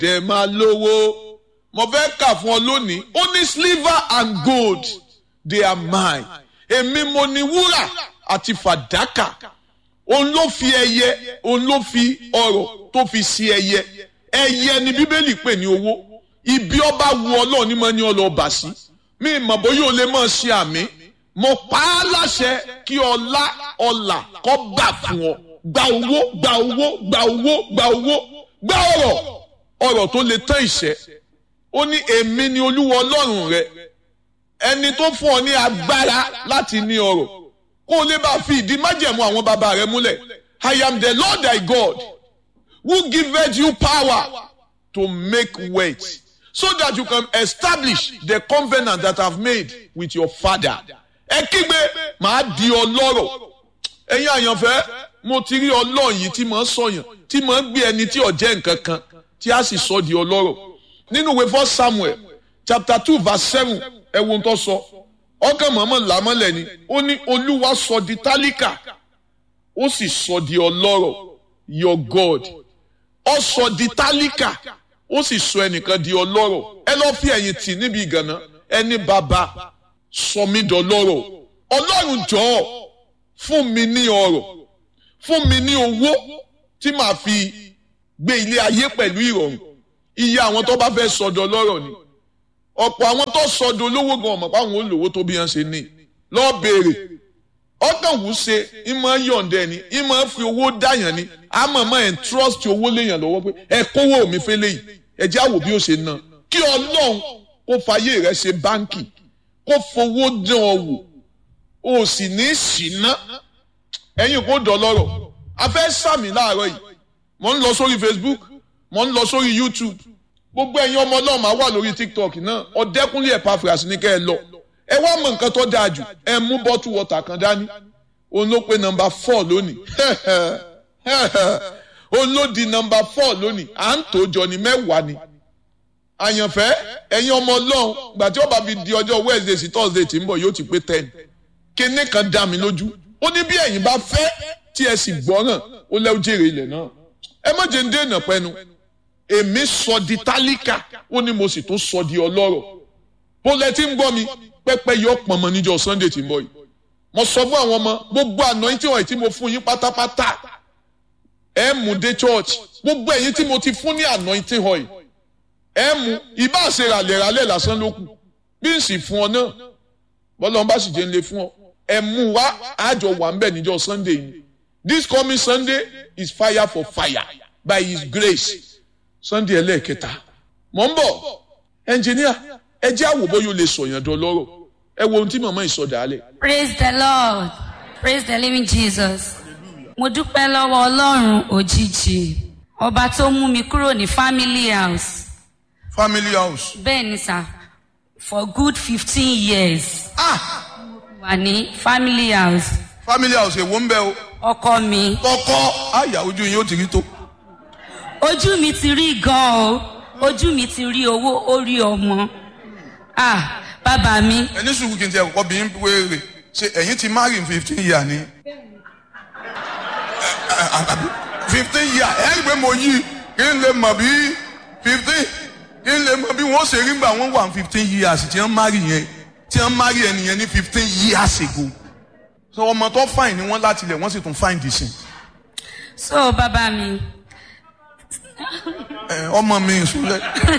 dẹ̀ máa lówó mo fẹ́ kà fún ọ lónìí ó ní silver and gold they are mine èmi mo ní wúrà àti fàdákà òun ló fi ẹyẹ òun ló fi ọrọ̀ tó fi sí ẹyẹ ẹyẹ ni bíbélì pè ní owó ibi ọba wu ọlọ́run ní mo ní ọlọ́ọ̀bà sí mi mọ̀ bóyá o lè mọ̀ ṣe àmì mo pa á láṣẹ kí ọlá ọlà kọ́ bà fún ọ gba owó gba owó gba owó gba owó gba ọrọ̀ ọrọ̀ tó lè tán ìṣẹ́ ó ní èmi ni olúwa ọlọ́run rẹ ẹni tó fún ọ ní agbára láti ní ọrọ̀ kó o lè bá fi ìdí májẹ̀mú àwọn bàbá rẹ múlẹ̀ I am the Lord thy God who giveth you power to make wealth so that you can establish the covenant that I have made with your father. ẹ kígbe màá di ọlọ́rọ̀ ẹ̀yin àyànfẹ́ mo ti rí ọlọ́run yìí tí màá sọ̀yàn tí màá gbé ẹni tí ò jẹ́ nǹkan kan tí a sì sọ di ọlọ́rọ̀ nínú ìwé first Samuel chapter two verse seven ẹ wo ohun tó sọ ọkàn mọ̀ọ́mọ̀ làmọ́lẹ̀ ni ó ní olúwa sọ di tálíkà ó sì sọ di ọlọ́rọ̀ your God ó sọ di tálíkà ó sì sọ ẹnìkan di ọlọ́rọ̀ ẹ lọ́ọ́ fi ẹ̀yìn tì níbi ìgànná ẹni bàbá sọ mí dọlọ́rọ̀ ọlọ́run jọ̀ọ́ fún mi ní ọrọ̀ fún mi ní owó tí màá fi gbé ilé ayé pẹ̀lú ìrọ̀rùn iye àwọn tó bá fẹ́ sọdọ̀ lọ́rọ̀ ni ọ̀pọ̀ àwọn tó sọdọ̀ olówó gan ọ̀mọ̀ páwọn olówó tó bí wọ́n ṣe ní lọ́ọ́ béèrè ọkàn wù ṣe ìmọ̀ yọ̀ǹdẹ̀ ni ìmọ̀ fi owó dáyàn ni àmọ̀ mọ̀ ẹ̀ ń trust owó léyàn lọ́wọ́ pé ẹ kówó mi fẹ́ léyìí ẹ jẹ́ àwò bí ó ṣe ná kí ọlọ́run kó fayé rẹ ṣe báńkì kó fowó dán ọ wò o sì ní ṣìná ẹ̀yin kò dọ̀lọ́rọ̀ a fẹ́ sàmì láàárọ̀ yìí mo ń lọ sórí Facebook mo ń lọ sórí YouTube gbogbo ẹ̀yin ọmọ ọlọ́run máa wà lórí TikTok náà ọ̀dẹ́kúnlé Epaphras ní kẹ́ ẹ lọ ẹ wá mọ nǹkan tó dáa jù ẹ mú bọ́tù wọ́tà kan dání òun ló pe nọ́mbà four lónìí òun ló di nọ́mbà four lónìí à ń tó jọ ní mẹ́wàá ni àyànfẹ́ ẹ̀yin ọmọ ọlọ́run gbà tí ó bá fi di ọjọ́ Wednesday sí Thursday tí ń bọ̀ yóò ti pé ten kíní kan dá mi lójú ó ní bí ẹ̀yin bá fẹ́ tí ẹ sì gbọ́ràn ó lẹ́ jèrè ilẹ̀ náà ẹ má jẹ́ ń dènà pẹ́nu èmi sọ di tálíkà ó ní mo sì tún sọ di ọlọ́rọ̀ bó lẹ ti ń gbọ́ mi pẹ́pẹ́ yọ pọ̀nmọ́ níjọ́ Sunday tí ń bọ̀ yìí mo sọ fún àwọn ọmọ gbogbo àná tí wọ́n ti mo fún yín pátápátá ẹ mú dé church gbogbo ẹ̀yin tí mo ti fún ní anointing oil ẹ mú ibà ṣe ràlẹ̀ràlẹ̀ lásán ló kù bí n sì fún ọ náà bọ́lá bá sì jẹ́ ń lè fún ọ ẹ mú wá àjọ wà ń bẹ̀ níjọ́ Sunday yìí this coming Sunday is fire for fire by his grace Sunday ẹlẹ́ẹ̀kẹta mọ̀ ń bọ̀ ẹnjìníà ẹ jẹ́ àwòbọ̀ yóò lè sọ̀yàn dán lọ́rọ̀ ẹ wo ohun tí màmá ìsọdà alẹ̀. praise the lord praise the living jesus mo dúpẹ́ lọ́wọ́ ọlọ́run òjijì ọba tó mú mi kúrò ní family house family house. bẹ́ẹ̀ ni sà for good fifteen years ah wà ní family house family house èwo ń bẹ o. ọkọ mi kọ́kọ́ àyà ojú yín ó ti rí tó. ojú mi ti rí gan o ojú mi ti rí owó ó rí ọmọ ah bàbá mi ẹni sùúrù kí n ti ẹ̀ kọ́kọ́ bí n wéèrè ṣe ẹ̀yin ti marry in fifteen year ni. fifteen year ẹ̀ ń gbé mo yí kí n lè mọ̀ bí fifteen kí n lè mọ̀ bí wọ́n ṣe rí gbà wọ́n wà fifteen years tí wọ́n marry yẹn tí wọ́n marry ẹnìyẹn ní fifteen years ago. so ọmọ tó fine ni wọ́n láti lẹ̀ wọ́n sì tún fine dì sí. so bàbá mi ọmọ mi ìsúlẹ̀.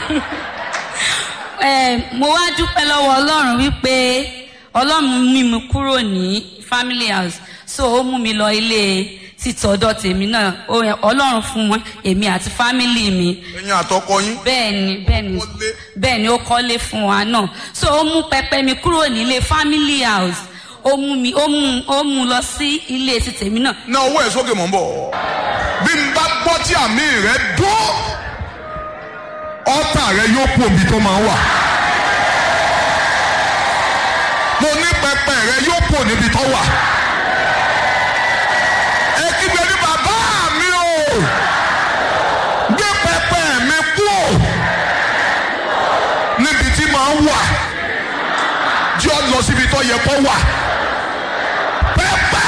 Eh, mo wá dúpẹ́ lọ́wọ́ ọlọ́run wípé ọlọ́run mú mi kúrò ní family house so ó mú mi lọ ilé títọ́dọ̀ tèmi náà Ó- ọlọ́run fún wọn èmi àti family mi ẹ̀yin àtọkọ yín. bẹ́ẹ̀ ni bẹ́ẹ̀ ni Kọ́lé. bẹ́ẹ̀ ni ó kọ́lé fún wa náà so ó mú pẹpẹ mi kúrò nílé family house ó mú mi ó mú ó mú lọ sí ilé ti tèmi náà ná owó ẹ̀ sókè mọ̀ ń bọ̀. bí n bá gbọ́ tí àmì rẹ̀ dún ọ́tà rẹ̀ yóò kú omi tó máa wà. mo ní pẹpẹ rẹ̀ yóò kú níbi tó wà. ẹ kígbe ní bàbá mi o gbé pẹpẹ mi kú o níbi tí máa wà jẹ́ ọ lọ síbi tó yẹ kó wà. pẹpẹ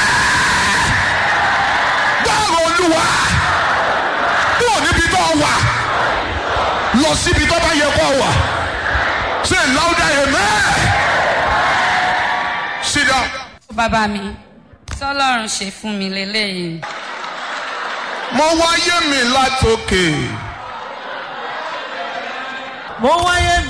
gbọ́rọ̀ olúwa kúrò níbi tó wà lọ síbi tó bá yẹ kó wà say louder amen sit down. bàbá mi tọ́lọ́run ṣe fún mi lélẹ́yìí. mo wáyé mi látòkè. mo wáyé